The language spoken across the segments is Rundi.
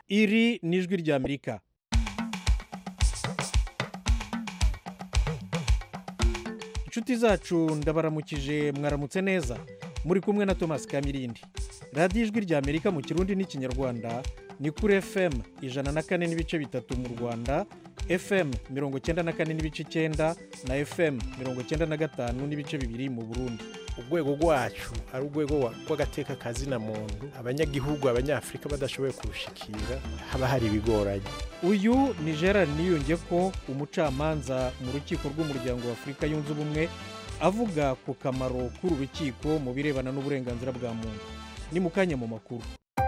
iri ni ijwi ry'amerika inshuti zacu ndabaramukije mwaramutse neza muri kumwe na thomas kamirindi radiyo ijwi ry'amerika mu kirundi n'ikinyarwanda ni kuri fm ijana na kane n'ibice bitatu mu rwanda fm mirongo icyenda na kane n'ibice icyenda na fm mirongo icyenda na gatanu n'ibice bibiri mu burundi urwego rwacu ari urwego rw'agateka kazina muntu abanyagihugu abanyafurika badashoboye kurushikira haba hari ibigoranye uyu ni gerard niyunge ko umucamanza mu rukiko rw'umuryango wa afurika yunze ubumwe avuga ku kamaro k'uru rukiko mu birebana n'uburenganzira bwa muntu ni mu kanya mu makuru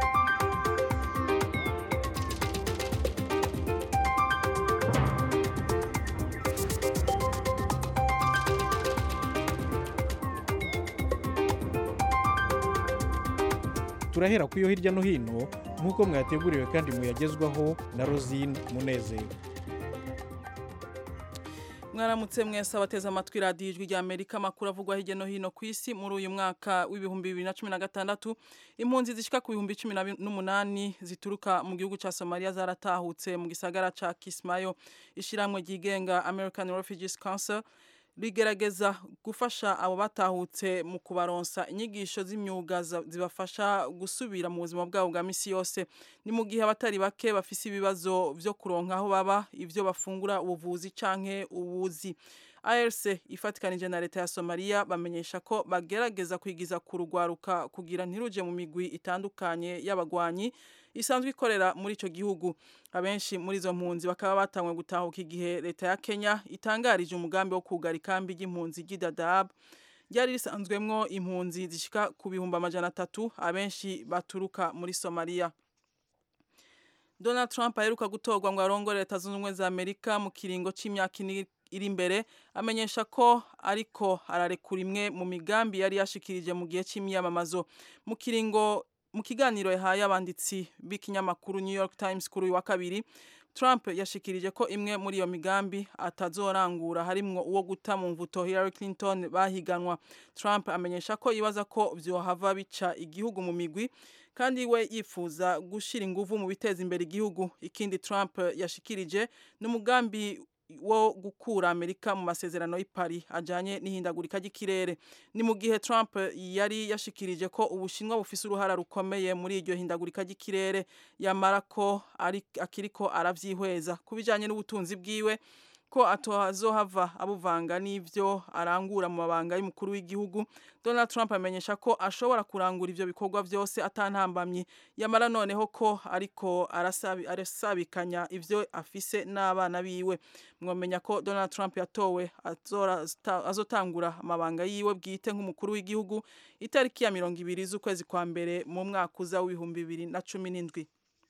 turahera ku yo hirya no hino nk'uko mwateguriwe kandi muyagezwaho na rosine munezero mwaramutse mwese abateze amatwi radiyo ijwi rya amerika amakuru avugwa hirya no hino ku isi muri uyu mwaka w'ibihumbi bibiri na cumi na gatandatu impunzi zishyika ku bihumbi cumi n'umunani zituruka mu gihugu cya somaliya zaratahutse mu gisagara cya kismayo ishyirahamwe ryigenga american refugees council rigerageza gufasha abo batahutse mu kubaronsa inyigisho z'imyuga zibafasha gusubira mu buzima bwabo bwa minsi yose ni mu gihe abatari bake bafise ibibazo byo kuronka aho baba ibyo bafungura ubuvuzi canke ubuzi ARC ifatikanije na leta ya Somalia bamenyesha ko bagerageza kwigiza ku rugwaruka kugira ntiruje mu migwi itandukanye y'abagwanyi isanzwe ikorera muri ico gihugu abenshi muri izo mpunzi bakaba batangwe gutahuka igihe leta ya Kenya itangarije umugambi wo kugara ikambi ry'impunzi ry'Dadaab ryari risanzwemwo impunzi zishika ku bihumbi amajana atatu abenshi baturuka muri Somalia Donald Trump aheruka gutorwa ngo arongore leta zunze ubumwe za Amerika mu kiringo c'imyaka iri imbere amenyesha ko ariko ararekura imwe mu migambi yari yashikirije mu gihe cy'imyamamazo mu kiringo mu kiganiro yahaye abanditsi b'ikinyamakuru New York Times kuri uyu wa kabiri Trump yashikirije ko imwe muri iyo migambi atazorangura harimwo uwo guta mu mvuto Hillary Clinton bahiganwa Trump amenyesha ko yibaza ko vyohava bica igihugu mu migwi kandi we yifuza gushira inguvu mu biteza imbere igihugu ikindi Trump yashikirije n'umugambi wo gukura Amerika mu masezerano y'i Paris ajanye n'ihindagurika ry'ikirere ni mu gihe Trump yari yashikirije ko ubushinwa bufise uruhara rukomeye muri iryo hindagurika ry'ikirere yamara ko ari akiriko aravyihweza kubijanye n'ubutunzi bwiwe ko atohazohava abuvanga n'ivyo arangura mu mabanga y'umukuru w'igihugu Donald Trump amenyesha ko ashobora kurangura ivyo bikorwa vyose atantambamye yamara noneho ko ariko arasabi, arasabikanya ivyo afise n'abana biwe mwomenya ko Donald Trump yatowe azotangura amabanga yiwe bwite nk'umukuru w'igihugu itariki ya mirongo ibiri z'ukwezi kwa mbere mu mwaka uza w'ibihumbi bibiri na cumi n'indwi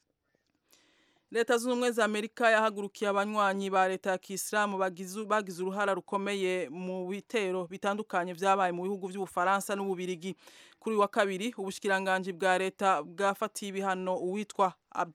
leta zunze ubumwe za amerika yahagurukiye abanywanyi ba leta ya kisilamu bagize uruhara rukomeye mu bitero bitandukanye vyabaye mu bihugu vy'ubufaransa n'ububirigi kuri wa kabiri ubushikiranganji bwa leta bwafatiye ibihano uwitwa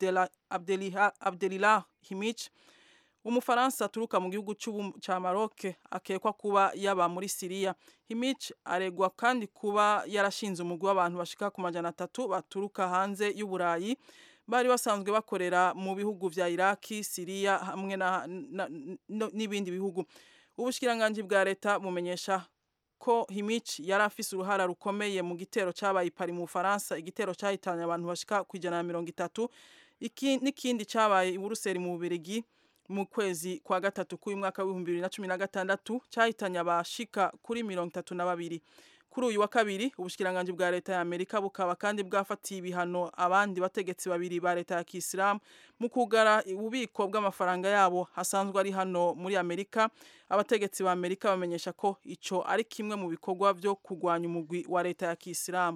abdelilah himich umufaransa aturuka mu gihugu ca Maroc akekwa kuba yaba muri Siriya Himich aregwa kandi kuba yarashinze umugwi w'abantu bashika ku majana atatu baturuka hanze y'Uburayi bari basanzwe bakorera mu bihugu vya Iraki, Siriya hamwe n'ibindi bihugu. Ubushikiranganji bwa leta bumenyesha ko Himich yari afise uruhara rukomeye mu gitero cabaye Paris mu Faransa, igitero cahitanye abantu bashika ku ijana na mirongo itatu, n'ikindi cabaye i Buruseli mu Bubirigi mu kwezi kwa gatatu k'uyu mwaka w'ibihumbi bibiri na cumi na gatandatu cahitanye abashika kuri mirongo itatu na babiri. kuri uyu wa kabiri ubushikiranganji bwa leta ya Amerika bukaba kandi bwafatiye ibihano abandi bategetsi babiri ba leta ya Kisilamu mu kugara ububiko bw'amafaranga yabo hasanzwe ari hano muri Amerika abategetsi ba Amerika bamenyesha ko ico ari kimwe mu bikorwa vyo kugwanya umugwi wa leta ya Kisilamu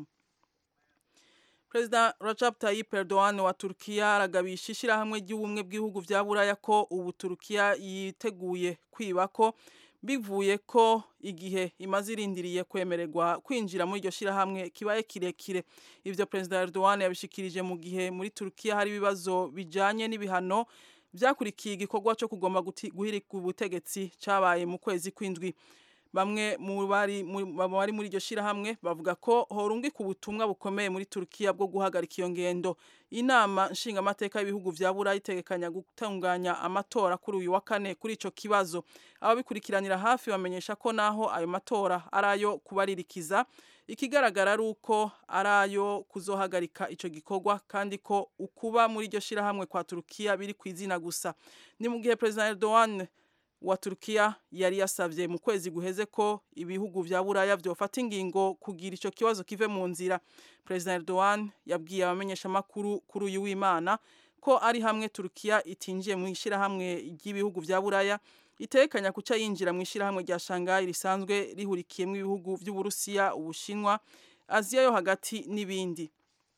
Perezida Recep Tayyip Erdogan wa Turkiya aragabisha ishirahamwe ry'ubumwe bw'ibihugu vya Buraya ko ubu Turkiya yiteguye kwibako bivuye ko igihe imaze irindiriye kwemererwa kwinjira muri iryo shirahamwe kibaye kirekire ivyo Perezida Erdogan yabishikirije mu gihe muri Turkiya hari ibibazo bijanye n'ibihano vyakurikiye igikorwa cyo kugomba guhirika ubutegetsi cabaye mu kwezi kw'indwi bamwe mu bari muri iryo shyirahamwe bavuga ko horungika ubutumwa bukomeye muri turukiya bwo guhagarika iyo ngendo inama nshingamateka y'ibihugu vya burayi itegekanya gutunganya amatora kuri uyu wa kane kuri ico kibazo ababikurikiranira hafi bamenyesha ko naho ayo matora ari ayo kubaririkiza ikigaragara ari uko ari ayo kuzohagarika ico gikorwa kandi ko ukuba muri iryo shyirahamwe kwa turukiya biri ku izina gusa ni mu gihe perezida erdogan wa Turkiya yari yasavye mu kwezi guheze ko ibihugu vya Buraya vyofata ingingo kugira ico kibazo kive mu nzira President Erdogan yabwiye abamenyesha makuru kuri uyu w'Imana ko ari hamwe Turkiya itinjiye mu ishirahamwe ry'ibihugu vya Buraya itekanya kuca yinjira mu ishirahamwe rya Shanghai risanzwe rihurikiyemo ibihugu vy'Uburusiya Ubushinwa Aziya yo hagati n'ibindi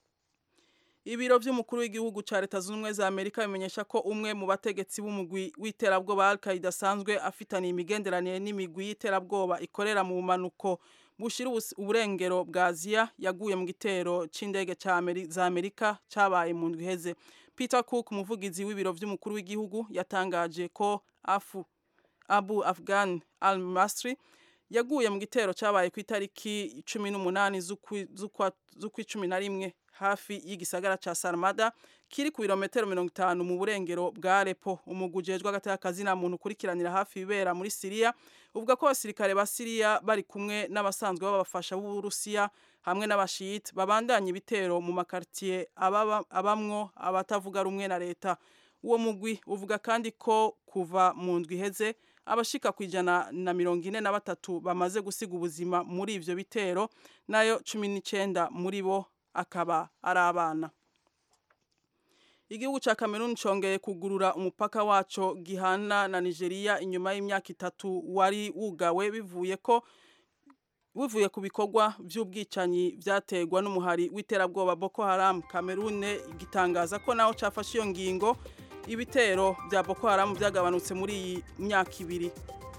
Ibiro vy'umukuru w'igihugu ca leta zunze ubumwe za Amerika bimenyesha ko umwe mu bategetsi b'umugwi w'iterabwoba Al-Qaeda asanzwe afitaniye imigenderanire n'imigwi y'iterabwoba ikorera mu bumanuko bushira uburengero bwa Aziya yaguye mu gitero c'indege za Amerika cabaye mu ndwi iheze Peter Cook umuvugizi w'ibiro vy'umukuru w'igihugu yatangaje ko afu Abu Afghan al-Masri yaguye mu gitero cabaye ku itariki 18 z'ukwa cumi na rimwe hafi y'igisagara ca Sarmada kiri ku birometero 50 mu burengero bwa Aleppo umugwi ujejwe hagati y'akazi na muntu ukurikiranira hafi ibera muri Syria uvuga ko abasirikare ba Syria bari kumwe n'abasanzwe babafasha b'Uburusiya hamwe n'abashiyite babandanya ibitero mu makartier abamwo abatavuga rumwe na leta uwo mugwi uvuga kandi ko kuva mu ndwi iheze abashika ku ijana na mirongo ine na batatu bamaze gusiga ubuzima muri ivyo bitero nayo cumi n'icenda muri bo akaba ari abana igihugu ca Cameroon congeye kugurura umupaka waco gihana na Nigeria inyuma y'imyaka itatu wari wugawe bivuye ko bivuye ku bikorwa vy'ubwicanyi vyategwa n'umuhari w'iterabwoba Boko Haram Cameroon gitangaza ko naho cafashe iyo ngingo ibitero bya Boko Haram byagabanutse muri iyi myaka ibiri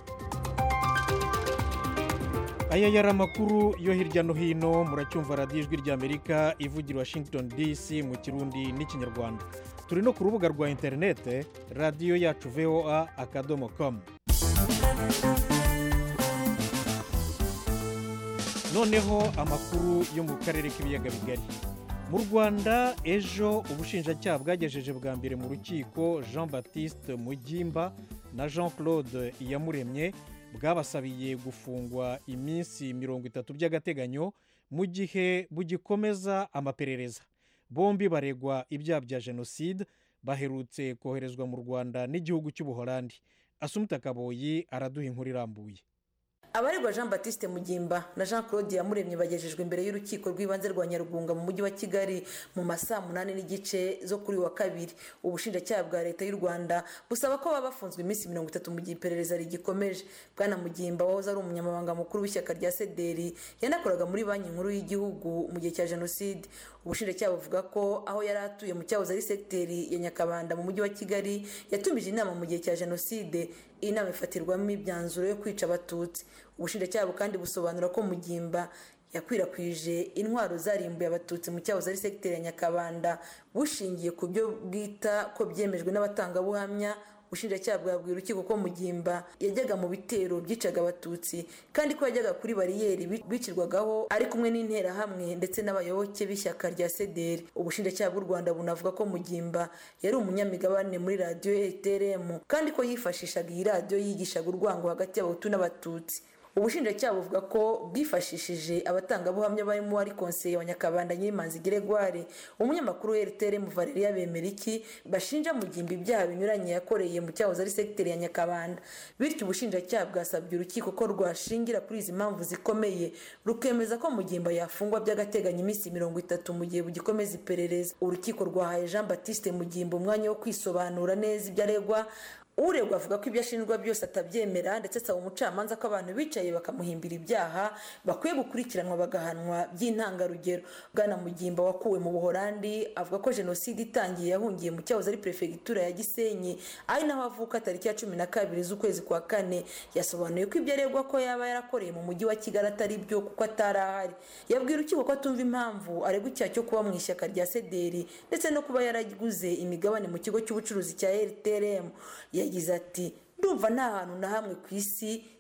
aya yari amakuru yo hirya no hino muracyumva radiyo ijwi ry'amerika ivugira washington dc mu kirundi n'ikinyarwanda turi no ku rubuga rwa interinete radiyo yacu voa akadomo komu noneho amakuru yo mu karere k'ibiyaga bigari mu rwanda ejo ubushinjacyaha bwagejeje bwa mbere mu rukiko jean batiste mugimba na jean claude iyamuremye bwabasabiye gufungwa iminsi mirongo itatu by'agateganyo mu gihe bugikomeza amaperereza bombi baregwa ibyaha bya jenoside baherutse koherezwa mu rwanda n'igihugu cy'ubuholandi asumuta kaboyi araduha inkuru irambuye abaregwa jean batiste mugimba na jean claude yamuremye bagejejwe imbere y'urukiko rw'ibanze rwa nyarugunga mu mujyi wa kigali mu masaa munani n'igice zo kuri wa kabiri ubushinjacyaha bwa leta y'u rwanda busaba ko baba bafunzwe iminsi mirongo itatu mu gihe iperereza rigikomeje bwana mugimba wahoze ari umunyamabanga mukuru w'ishyaka rya sederi yanakoraga muri banki nkuru y'igihugu mu gihe cya jenoside ubushinjacyaha buvuga ko aho yari atuye mu cyahoze ari segiteri ya nyakabanda mu mujyi wa kigali yatumije inama mu gihe cya jenoside iyi nama ifatirwamo imyanzuro yo kwica abatutsi ubushinjacyaha kandi busobanura ko mugimba yakwirakwije intwaro zarimbuye abatutsi mu cyahoze ari segiteri ya nyakabanda bushingiye ku byo bwita ko byemejwe n'abatangabuhamya ubushinjacyaha bwabwira urukiko ko mugimba yajyaga mu bitero byicaga abatutsi kandi ko yajyaga kuri bariyeri bicirwagaho ari kumwe n'interahamwe ndetse n'abayoboke b'ishyaka rya sederi ubushinjacyaha bw'u rwanda bunavuga ko mugimba yari umunyamigabane muri radiyo eteremu kandi ko yifashishaga iyi radiyo yigishaga urwango hagati y'abahutu n'abatutsi ubushinjacyaha buvuga ko bwifashishije abatangabuhamya barimo wari konseye wa nyakabanda nyirimanzi geregware umunyamakuru wa rtr valeria bemeriki bashinja mugimba ibyaha binyuranye yakoreye mu cyahoze ari segiteri ya nyakabanda bityo ubushinjacyaha bwasabye urukiko ko rwashingira kuri izi mpamvu zikomeye rukemeza ko mugimba yafungwa by'agateganyo iminsi mirongo itatu mu gihe bugikomeza iperereza urukiko rwahaye jean batiste mugimba umwanya wo kwisobanura neza ibyo aregwa uregwa avuga ko ibyo ashinjwa byose atabyemera ndetse asaba umucamanza ko abantu bicaye bakamuhimbira ibyaha bakwiye gukurikiranwa bagahanwa by'intangarugero bwana mugimba wakuwe mu buhorandi avuga ko jenoside itangiye yahungiye mu cyahoze ari perefegitura ya gisenyi ari naho avuka tariki ya cumi na kabiri z'ukwezi kwa kane yasobanuye ko ibyo aregwa ko yaba yarakoreye mu mujyi wa kigali atari byo kuko atari ahari yabwira urukiko ko atumva impamvu aregwa icyaha cyo kuba mu ishyaka rya sederi ndetse no kuba yaraguze imigabane mu kigo cy'ubucuruzi cya rtrm yagize ati ndumva nta hantu na hamwe ku isi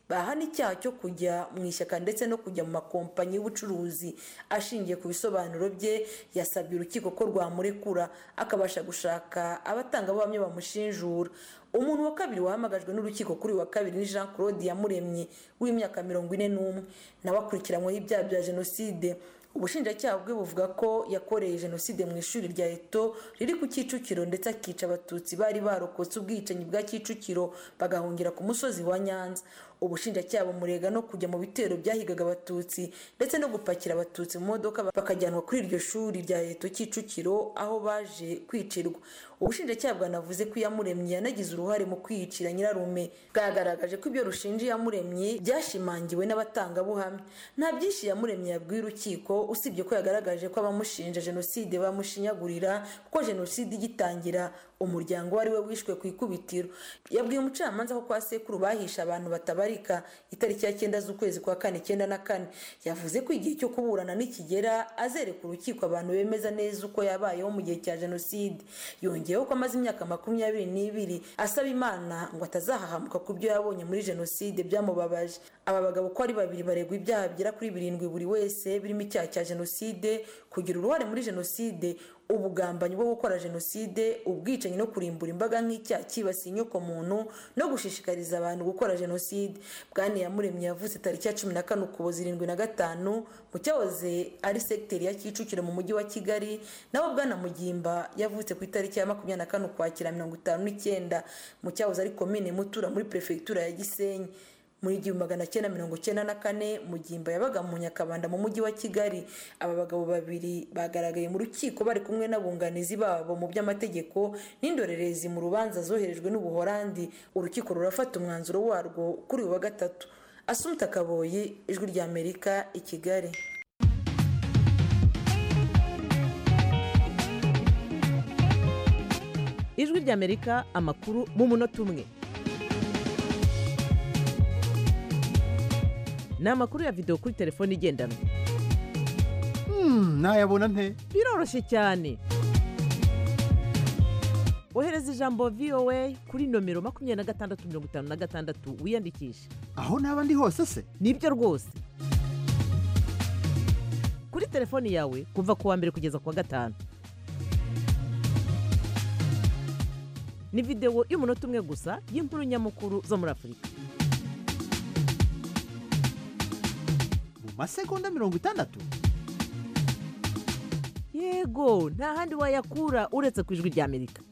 bahana icyaha cyo kujya mu ishyaka ndetse no kujya mu makompanyi y'ubucuruzi ashingiye ku bisobanuro bye yasabye urukiko ko rwamurekura akabasha gushaka abatangabuhamya bamushinjura umuntu wa kabiri wahamagajwe n'urukiko kuri wa kabiri ni jean claude yamuremye w'imyaka mirongo ine n'umwe nawe akurikiranyweho ibyaha bya jenoside ubushinjacyaha bwe buvuga ko yakoreye jenoside mu ishuri rya eto riri ku kicukiro ndetse akica abatutsi bari barokotse ubwicanyi bwa kicukiro bagahungira ku musozi wa nyanza ubushinjacyaha bumurega no kujya mu bitero byahigaga abatutsi ndetse no gupakira abatutsi mu modoka bakajyanwa kuri iryo shuri rya eto kicukiro aho baje kwicirwa ubushinjacyaha bwanavuze ko iyamuremye yanagize uruhare mu kwiyicira nyirarume bwagaragaje ko ibyo rushinja iyamuremye byashimangiwe n'abatangabuhamya nta byinshi iyamuremye yabwiye urukiko usibye ko yagaragaje ko abamushinja jenoside bamushinyagurira kuko jenoside igitangira umuryango wari we wishwe ku ikubitiro yabwiye umucamanza ko kwa sekuru bahisha abantu batabarika itariki ya cyenda z'ukwezi kwa kane icyenda na kane yavuze ko igihe cyo kuburana nikigera azereka urukiko abantu bemeza neza uko yabayeho mu gihe cya jenoside yongeyeho ko amaze imyaka makumyabiri n'ibiri asaba imana ngo atazahahamuka ku byo yabonye muri jenoside byamubabaje aba bagabo uko ari babiri baregwa ibyaha bigera kuri birindwi buri wese birimo icyaha cya jenoside kugira uruhare muri jenoside ubugambanyi bwo gukora jenoside ubwicanyi no kurimbura imbaga nk'icyaha cyibasiye inyokomuntu no gushishikariza abantu gukora jenoside bwana yamuremye yavutse tariki ya cumi na kane ukuboza irindwi na gatanu mu cyahoze ari segiteri ya kicukiro mu mujyi wa kigali naho bwana mugimba yavutse ku itariki ya makumyabiri na kane ukwakira mirongo itanu n'icyenda mu cyahoze ari komine mutura muri perefegitura ya gisenyi muri igihumbi magana cyenda mirongo cyenda na kane mugimba yabaga mu nyakabanda mu mujyi wa kigali aba bagabo babiri bagaragaye mu rukiko bari kumwe n'abunganizi babo mu by'amategeko n'indorerezi mu rubanza zoherejwe n'ubuhorandi urukiko rurafata umwanzuro warwo kuri uyu wa gatatu asumta kaboyi ijwi ry'amerika i kigali ijwi ry'amerika amakuru mu munota umwe ni amakuru ya videwo kuri telefone igendanwa nayabona nte biroroshye cyane ohereza ijambo voa kuri nomero makumyabiri na gatandatu mirongo itanu na gatandatu wiyandikishe aho naba ndi hose se nibyo rwose kuri telefoni yawe kuva ku wa mbere kugeza ku wa gatanu ni videwo y'umunota umwe gusa y'inkuru nyamukuru zo muri afurika mu masegonda mirongo itandatu yego nta handi wayakura uretse ku ijwi ry'amerika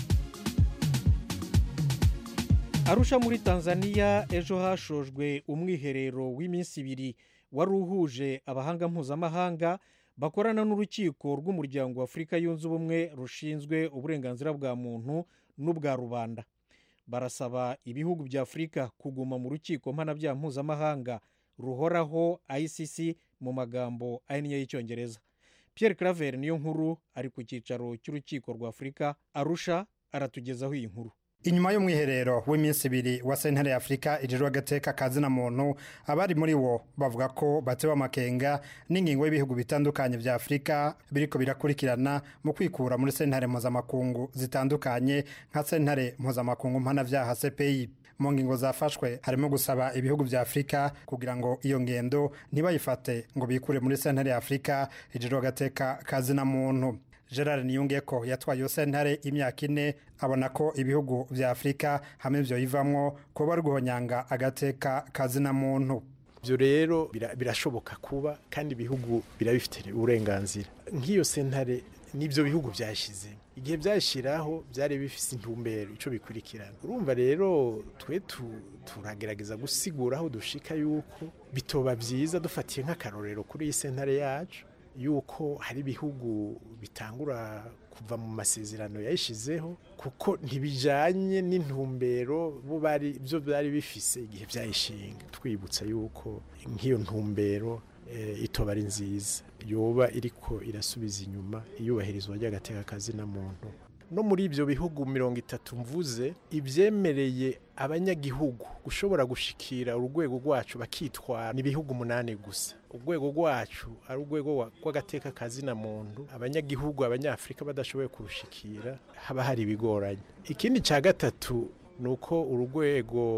arusha muri tanzania ejo hashojwe umwiherero w'iminsi ibiri wari uhuje abahanga mpuzamahanga bakorana n'urukiko rw'umuryango wa afurika yunze ubumwe rushinzwe uburenganzira bwa muntu n'ubwa rubanda barasaba ibihugu bya afurika kuguma mu rukiko mpanabyaha mpuzamahanga ruhoraho icc mu magambo ahinnye y'icyongereza Pierre claver niyo nkuru ari ku cyicaro cy'urukiko rwa afurika arusha aratugezaho iyi nkuru inyuma y'umwiherero w'iminsi ibiri wa sentare y'afurika ijejwe agateka kazina muntu abari muri wo bavuga ko batewe amakenga n'ingingo y'ibihugu bitandukanye bya afurika biriko birakurikirana mu kwikura muri sentare mpuzamakungu zitandukanye nka sentare mpuzamakungu mpanabyaha cpi mu ngingo zafashwe harimo gusaba ibihugu bya afurika kugira ngo iyo ngendo ntibayifate ngo bikure muri sentare y'afurika ijejwe agateka kazina muntu gerard niyungeko yatwaye iyo sentare imyaka ine abona ko ibihugu bya afurika hamwe ibyo bivamwo kuba bari guhonyanga agateka kazina muntu ibyo rero birashoboka kuba kandi ibihugu birabifite uburenganzira nk'iyo sentare n'ibyo bihugu byashyize igihe byashyiraho byari bifite intumbero icyo bikurikirana urumva rero twe turagerageza gusigura aho dushika yuko bitoba byiza dufatiye nk'akarorero kuri iyi sentare yacu yuko hari ibihugu bitangura kuva mu masezerano yayishyizeho kuko ntibijyanye n'intumbero byo byari bifise igihe byayishinga twibutsa yuko nk'iyo ntumbero itoba ari nziza yoba iriko irasubiza inyuma iyubahirizwa ry'agateka kazina muntu no muri ibyo bihugu mirongo itatu mvuze ibyemereye abanyagihugu gushobora gushikira urwego rwacu bakitwara ni ibihugu umunani gusa urwego rwacu ari urwego rw'agateka kazina muntu abanyagihugu abanyafurika badashoboye kurushikira haba hari ibigoranye ikindi cya gatatu ni uko urwego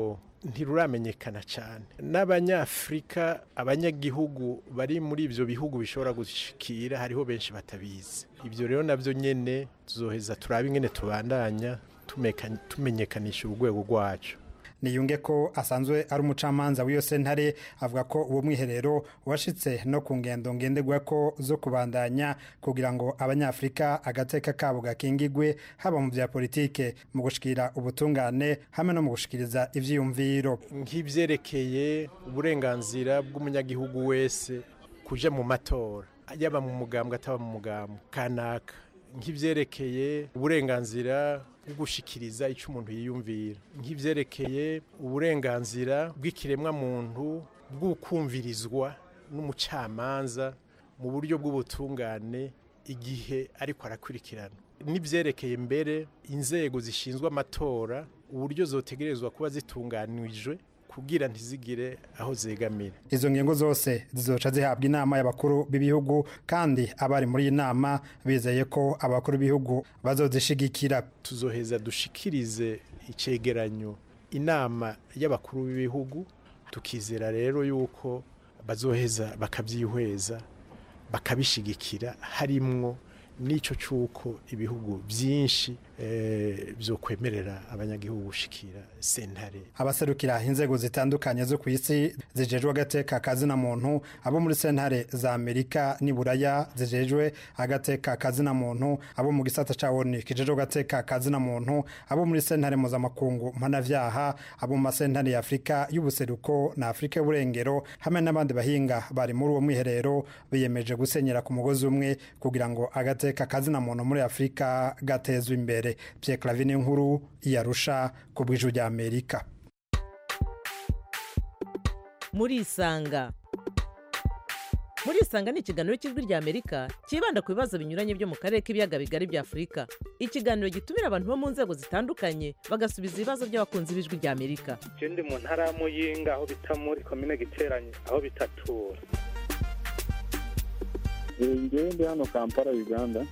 ntiruramenyekana cyane n'abanyafurika abanyagihugu bari muri ibyo bihugu bishobora gushikira hariho benshi batabizi ibyo rero nabyo nyine tuzoheza turabe ingene tubandanya tumeka- tumenyekanisha urwego rwacu niyunge ko asanzwe ari umucamanza w'iyo sentare avuga ko uwo mwiherero washitse no ku ngendo ngenderwa ko zo kubandanya kugira ngo abanyafurika agateka kabo gakingigwe haba mu bya politike mu gushikira ubutungane hamwe no mu gushikiriza ivyiyumviro nk'ibyerekeye uburenganzira bw'umunyagihugu wese kuja mu matora yaba mu mugambwe ataba mu mugambwe kanaka nk'ibyerekeye uburenganzira bwo gushikiriza icyo umuntu yiyumvira nk'ibyerekeye uburenganzira bw'ikiremwa muntu bw'ukumvirizwa n'umucamanza mu buryo bw'ubutungane igihe ariko arakurikirana n'ibyerekeye mbere inzego zishinzwe amatora uburyo zotegerezwa kuba zitunganijwe kugira ntizigire aho zegamira izo ngingo zose zizoca zihabwa inama y'abakuru b'ibihugu kandi abari muri iyi nama bizeye ko abakuru b'ibihugu bazozishigikira tuzoheza dushikirize icegeranyo inama y'abakuru b'ibihugu tukizera rero yuko bazoheza bakabyihweza bakabishigikira harimwo n'ico c'uko ibihugu byinshi eh, vyokwemerera abanyagihugu gushikira sentare abaserukira inzego zitandukanye zo ku isi zijejwe agateka kazina muntu abo muri sentare za amerika n'iburaya zijejwe agateka kazina muntu abo mu gisata ca oni kijejwe agateka kazina muntu abo muri sentare mpuzamakungu mpanavyaha abo mu masentare ya afurika y'ubuseruko na afurika y'uburengero hamwe n'abandi bahinga bari muri uwo mwiherero biyemeje gusenyera ku mugozi umwe kugira ngo agateka kazina muntu muri afurika gatezwe imbere Pierre Clavine nkuru yarusha ku bw'ijwi rya Amerika murisanga murisanga ni ikiganiro cy'ijwi rya amerika cyibanda ku bibazo binyuranye byo mu karere k'ibiyaga bigari bya afurika ikiganiro gitumira abantu bo mu nzego zitandukanye bagasubiza ibibazo by'abakunzi b'ijwi rya amerika je ndi mu ntara ya muyinga aho bita muri komine giteranye aho bitatura ngewe ndi hano kampala uganda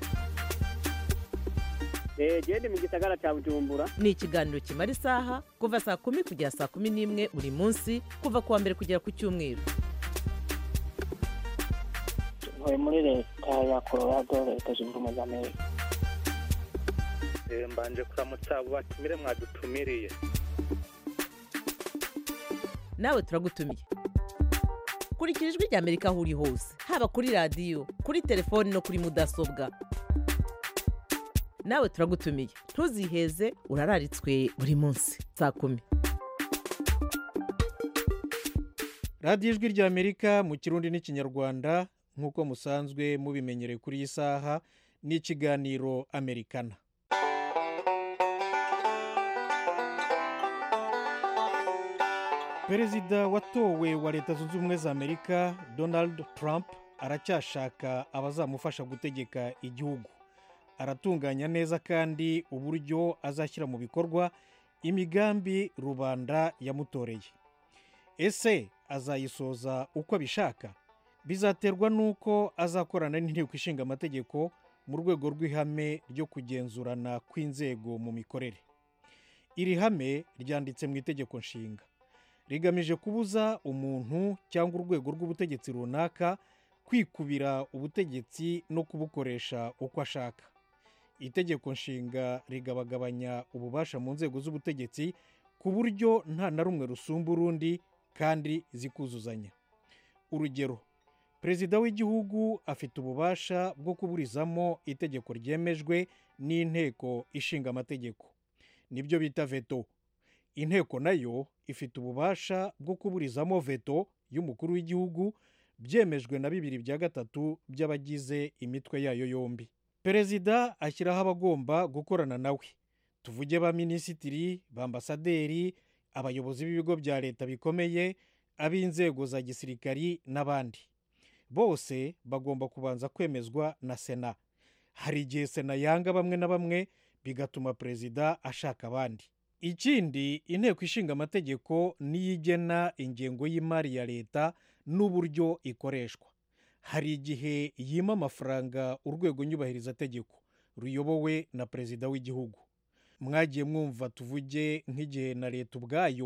genda mu gisagara cya bujumbura ni ikiganiro kimara isaha kuva saa kumi kugera saa kumi n'imwe buri munsi kuva ku wa mbere kugera ku cyumweru ntuye muri leta ya colorado leta zunze ubumwe za amerika Eh, mbanje kuramutsa abo batumire mwadutumiriye nawe turagutumiye kurikira ijwi rya amerika aho uri hose haba kuri radiyo kuri telefoni no kuri mudasobwa nawe turagutumiye ntuziheze urararitswe buri munsi saa kumi radiyo ijwi rya amerika mu kirundi n'ikinyarwanda nk'uko musanzwe mubimenyereye kuri iyi saha ni ikiganiro amerikana perezida watowe wa leta zunze ubumwe za amerika donald trump aracyashaka abazamufasha gutegeka igihugu aratunganya neza kandi uburyo azashyira mu bikorwa imigambi rubanda yamutoreye ese azayisoza uko abishaka bizaterwa n'uko azakorana n'inteko ishinga amategeko mu rwego rw'ihame ryo kugenzurana kw'inzego mu mikorere iri hame ryanditse mu itegeko nshinga rigamije kubuza umuntu cyangwa urwego rw'ubutegetsi runaka kwikubira ubutegetsi no kubukoresha uko ashaka itegeko nshinga rigabagabanya ububasha mu nzego z'ubutegetsi ku buryo nta na rumwe rusumba urundi kandi zikuzuzanya urugero perezida w'igihugu afite ububasha bwo kuburizamo itegeko ryemejwe n'inteko ishinga amategeko nibyo bita veto inteko nayo ifite ububasha bwo kuburizamo veto y'umukuru w'igihugu byemejwe na bibiri bya gatatu by'abagize imitwe yayo yombi perezida ashyiraho abagomba gukorana nawe tuvuge ba minisitiri ba ambasaderi abayobozi b'ibigo bya leta bikomeye ab'inzego za gisirikari n'abandi bose bagomba kubanza kwemezwa na sena hari igihe sena yanga bamwe na bamwe bigatuma perezida ashaka abandi ikindi inteko ishinga amategeko niyo igena ingengo y'imari ya leta n'uburyo ikoreshwa hari igihe yima amafaranga urwego nyubahirizategeko ruyobowe na perezida w'igihugu mwagiye mwumva tuvuge nk'igihe na leta ubwayo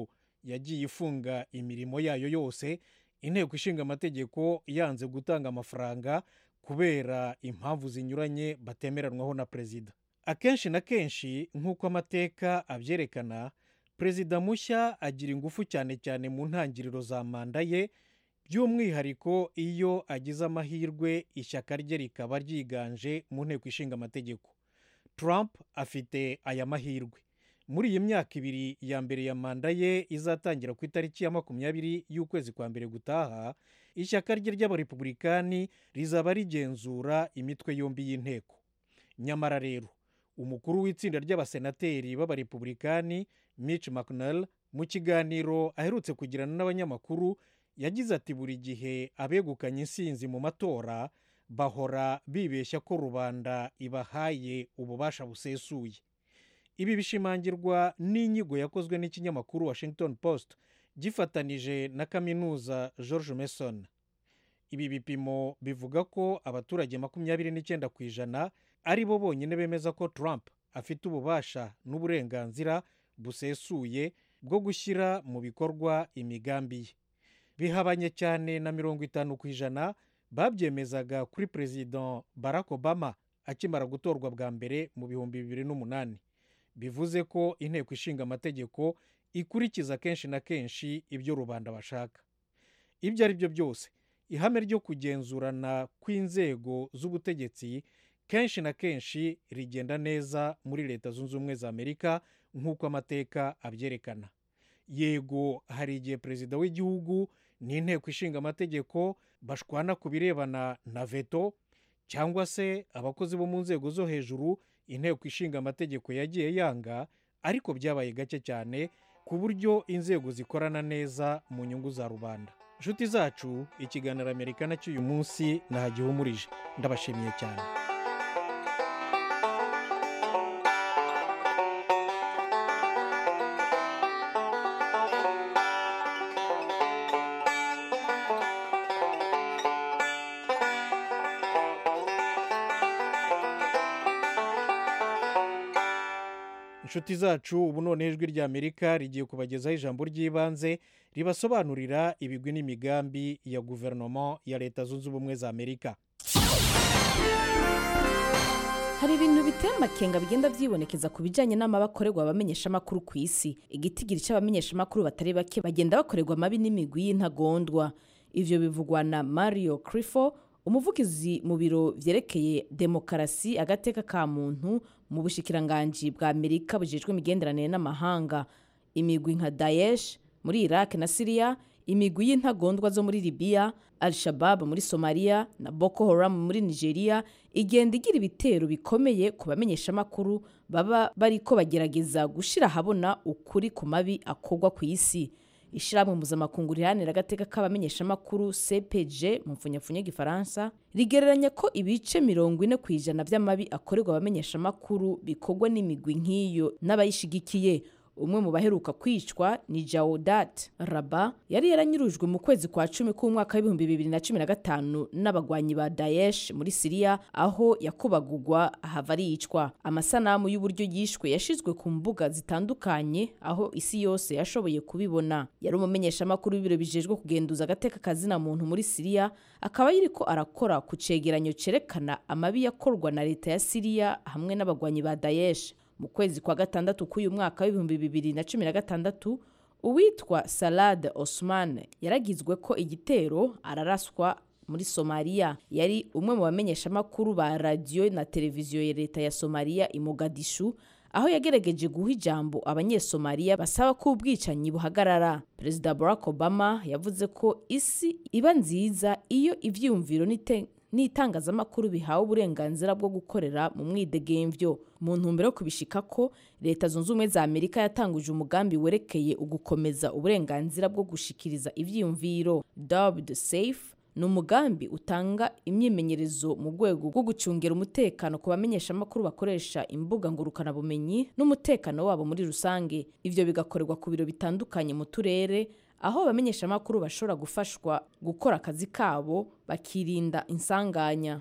yagiye ifunga imirimo yayo yose inteko ishinga amategeko yanze gutanga amafaranga kubera impamvu zinyuranye batemeranwaho na perezida akenshi na kenshi nk'uko amateka abyerekana perezida mushya agira ingufu cyane cyane mu ntangiriro za manda ye by'umwihariko iyo agize amahirwe ishyaka rye rikaba ryiganje mu nteko ishinga amategeko Trump afite aya mahirwe muri iyi myaka ibiri ya mbere ya manda ye izatangira ku itariki ya makumyabiri y'ukwezi kwa mbere gutaha ishyaka rye ry'abarepubulikani rizaba rigenzura imitwe yombi y'inteko nyamara rero umukuru w'itsinda ry'abasenateri b'abarepubulikani Mitch McConnell mu kiganiro aherutse kugirana n'abanyamakuru yagize ati buri gihe abegukanye insinzi mu matora bahora bibeshya ko rubanda ibahaye ububasha busesuye ibi bishimangirwa n'inyigo yakozwe n'ikinyamakuru washington post gifatanije na kaminuza george mason ibi bipimo bivuga ko abaturage makumyabiri n'icyenda ku ijana ari bo bonyine bemeza ko trump afite ububasha n'uburenganzira busesuye bwo gushyira mu bikorwa imigambi ye bihabanye cyane na mirongo itanu ku ijana babyemezaga kuri perezida barack obama akimara gutorwa bwa mbere mu bihumbi bibiri n'umunani bivuze ko inteko ishinga amategeko ikurikiza kenshi na kenshi ibyo rubanda bashaka ibyo ari byo byose ihame ryo kugenzurana kw'inzego z'ubutegetsi kenshi na kenshi rigenda neza muri leta zunze ubumwe za amerika nk'uko amateka abyerekana yego hari igihe perezida w'igihugu n'inteko ishinga amategeko bashwana ku birebana na veto cyangwa se abakozi bo mu nzego zo hejuru inteko ishinga amategeko yagiye yanga ariko byabaye gake cyane ku buryo inzego zikorana neza mu nyungu za rubanda inshuti zacu ikiganiro amerika cy'uyu munsi ntagihumurije ndabashimiye cyane inshuti zacu ubu noneho ijwi ry'amerika rigiye kubagezaho ijambo ry'ibanze ribasobanurira ibigwi n'imigambi ya guverinoma ya leta zunze ubumwe za amerika hari ibintu biteye amakenga bigenda byibonekeza ku bijyanye n'amabakorerwa abamenyeshamakuru ku isi igitigiri cy'abamenyeshamakuru batari bake bagenda bakorerwa amabi n'imigwi y'intagondwa ivyo bivugwa na mario crifo umuvugizi mu biro vyerekeye demokarasi agateka ka muntu mu bushikiranganji bwa amerika bujejwe imigenderanire n'amahanga imigwi nka daesh muri iraq na siriya imigwi y'intagondwa zo muri libiya al-shabab muri somaliya na boko haram muri nigeria igenda igira ibitero bikomeye ku bamenyeshamakuru baba bariko bagerageza gushira ahabona ukuri ku mabi akorwa ku isi ishyirahamwe mpuzamakungu riharanira agateka k'abamenyeshamakuru cpg mu mfunyapfunya y'igifaransa rigereranya ko ibice mirongo ine ku ijana by'amabi akorerwa abamenyeshamakuru bikorwa n'imigwi nk'iyo n'abayishigikiye umwe mu baheruka kwicwa ni jawudat raba yari yaranyurujwe mu kwezi kwa cumi k'umwaka w'ibihumbi bibiri na cumi na gatanu n'abagwanyi ba daesh muri siriya aho yakubagugwa ahava aricwa amasanamu y'uburyo yishwe yashizwe ku mbuga zitandukanye aho isi yose yashoboye kubibona yari umumenyeshamakuru w'ibiro bijejwe kugenduza agateka kazina muntu muri siriya akaba yiriko arakora ku cegeranyo cerekana amabi yakorwa na leta ya siriya hamwe n'abagwanyi ba daesh mu kwezi kwa gatandatu k'uyu mwaka w'ibihumbi bibiri na cumi na gatandatu uwitwa salade osman yaragizwe ko igitero araraswa muri somaliya yari umwe mu bamenyeshamakuru ba radiyo na televiziyo ya leta ya somaliya i mogadishu aho yagerageje guha ijambo abanyesomaliya basaba ko ubwicanyi buhagarara perezida barack obama yavuze ko isi iba nziza iyo ivyiyumviro n'ite n'itangazamakuru bihawe uburenganzira bwo gukorera mu mwidegemvyo mu ntumbero yo kubishika ko leta zunze ubumwe za amerika yatanguje umugambi werekeye ugukomeza uburenganzira bwo gushikiriza ivyiyumviro dubbed safe ni umugambi utanga imyimenyerezo mu rwego rwo gucungira umutekano ku bamenyeshamakuru bakoresha imbuga ngurukanabumenyi n'umutekano wabo muri rusange ivyo bigakorerwa ku biro bitandukanye mu turere aho abamenyeshamakuru bashobora gufashwa gukora akazi kabo bakirinda insanganya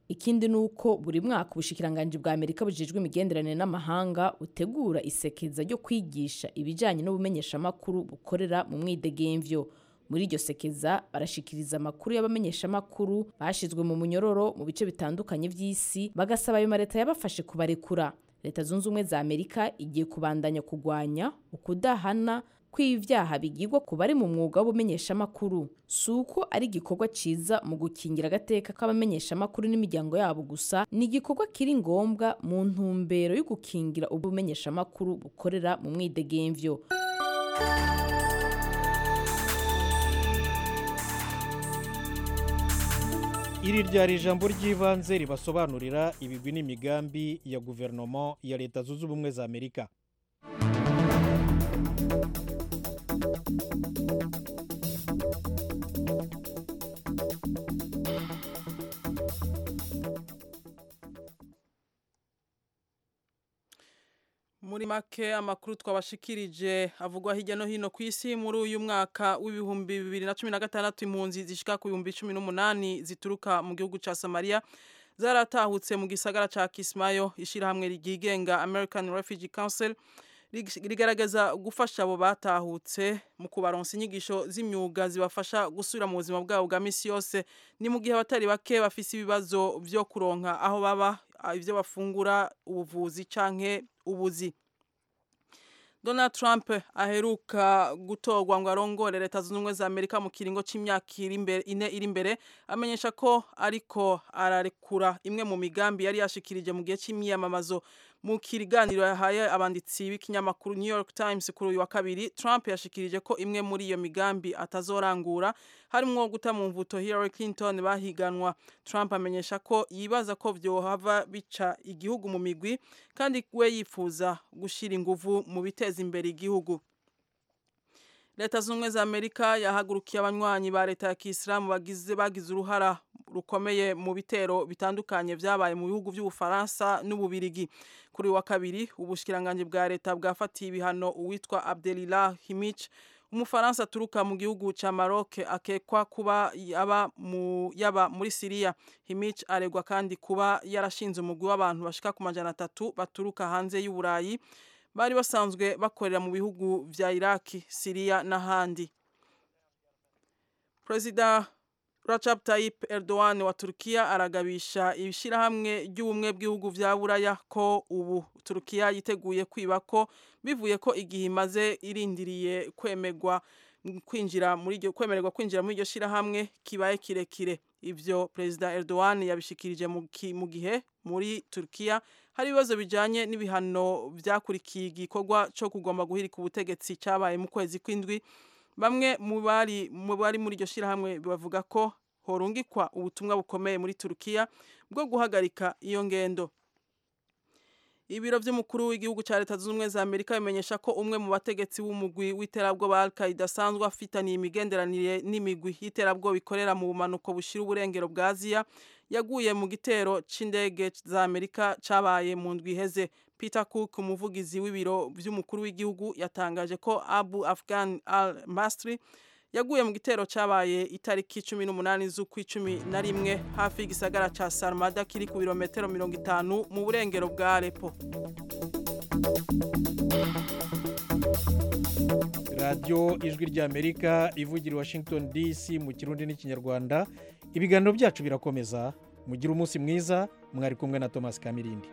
ikindi ni uko buri mwaka ubushikiranganji bwa amerika bujejwe imigenderanire n'amahanga butegura isekeza ryo kwigisha ibijyanye n'ubumenyeshamakuru bukorera mu mwidegemvyo muri iryo sekeza barashikiriza amakuru y'abamenyeshamakuru bashyizwe mu munyororo mu bice bitandukanye by'isi bagasaba ayo mareta yabafashe kubarekura leta zunze ubumwe za amerika igiye kubandanya kugwanya ukudahana kw'ivyaha bigirwa ku bari mu mwuga w'ubumenyeshamakuru si uko ari igikorwa ciza mu gukingira agateka k'abamenyeshamakuru n'imiryango yabo gusa ni igikorwa kiri ngombwa mu ntumbero yo gukingira ubumenyeshamakuru bukorera mu mwidegemvyo iri ryari ijambo ry'ibanze ribasobanurira ibigwi n'imigambi ya guverinoma ya leta zunze ubumwe za amerika muri make amakuru twabashikirije avugwa hirya no hino ku isi muri uyu mwaka w'ibihumbi bibiri na cumi na gatandatu impunzi zishika ku bihumbi cumi n'umunani zituruka mu gihugu ca Somalia zaratahutse mu gisagara ca Kismayo ishirahamwe ryigenga American Refugee Council rigaragaza gufasha abo batahutse mu kubaronsa inyigisho z'imyuga zibafasha gusubira mu buzima bwabo bwa misi yose ni mu gihe abatari bake bafise ibibazo vyo kuronka aho baba ivyo bafungura ubuvuzi canke ubuzi Donald Trump aheruka gutorwa ngo arongore leta zunze ubumwe za Amerika mu kiringo c'imyaka ine iri imbere amenyesha ko ariko ararekura imwe mu migambi yari yashikirije mu gihe c'imyiyamamazo mu kiganiro yahaye abanditsi b'ikinyamakuru New York Times kuri uyu wa kabiri Trump yashikirije ko imwe muri iyo migambi atazorangura harimwo guta mu mvuto Hillary Clinton bahiganwa Trump amenyesha ko yibaza ko vyohava bica igihugu mu migwi kandi we yifuza gushira inguvu mu biteza imbere igihugu leta z'ubumwe za amerika yahagurukiye abanywanyi ba leta ya kisilamu bagize bagize uruhara rukomeye mu bitero bitandukanye vyabaye mu bihugu vy'ubufaransa n'ububirigi kuri wa kabiri ubushikiranganje bwa leta bwafatiye ibihano uwitwa abdelilah himich umufaransa aturuka mu gihugu ca Maroc akekwa kuba yaba mu yaba muri Syria Himich aregwa kandi kuba yarashinze umugwi w'abantu bashika ku majana atatu baturuka hanze y'Uburayi bari basanzwe bakorera mu bihugu vya Iraki, Syria n'ahandi. Perezida Recep Tayyip Erdogan wa Turkiya aragabisha ibishirahamwe ry'ubumwe bw'ibihugu vya Buraya ko ubu Turkiya yiteguye kwiba ko bivuye ko igihe imaze irindiriye kwemegwa kwinjira muri iryo kwemererwa kwinjira muri iryo shirahamwe kibaye kirekire ivyo Perezida Erdogan yabishikirije mu gihe muri Turkiya hari ibibazo bijanye n'ibihano vyakurikiye igikorwa co kugomba guhirika ubutegetsi cabaye mu kwezi kw'indwi bamwe mu bari mu bari muri iryo shirahamwe bavuga ko horungikwa ubutumwa bukomeye muri Turkiya bwo guhagarika iyo ngendo ibiro vy'umukuru w'igihugu ca leta zunze ubumwe za amerika bimenyesha ko umwe mu bategetsi w'umugwi w'iterabwoba al qaida asanzwe afitaniye imigenderanire n'imigwi y'iterabwoba ikorera mu bumanuko bushira uburengero bwa aziya yaguye mu gitero c'indege za amerika cabaye mu ndwi iheze peter cook umuvugizi w'ibiro vy'umukuru w'igihugu yatangaje ko abu afghan al masri yaguye mu gitero cabaye itariki cumi n'umunani z'ukwicumi na rimwe hafi y'igisagara ca sarmada kiri ku birometero mirongo itanu mu burengero bwa alepo radiyo ijwi ry'amerika ivugira i washington dc mu kirundi n'ikinyarwanda ibiganiro byacu birakomeza mugire umunsi mwiza mwari kumwe na thomas kamirindi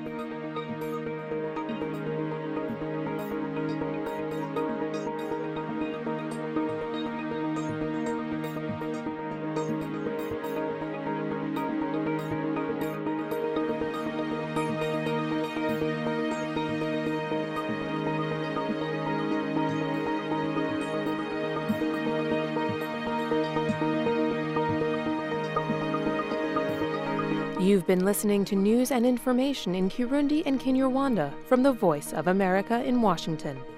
You've been listening to news and information in Kirundi and Kinyarwanda from the Voice of America in Washington.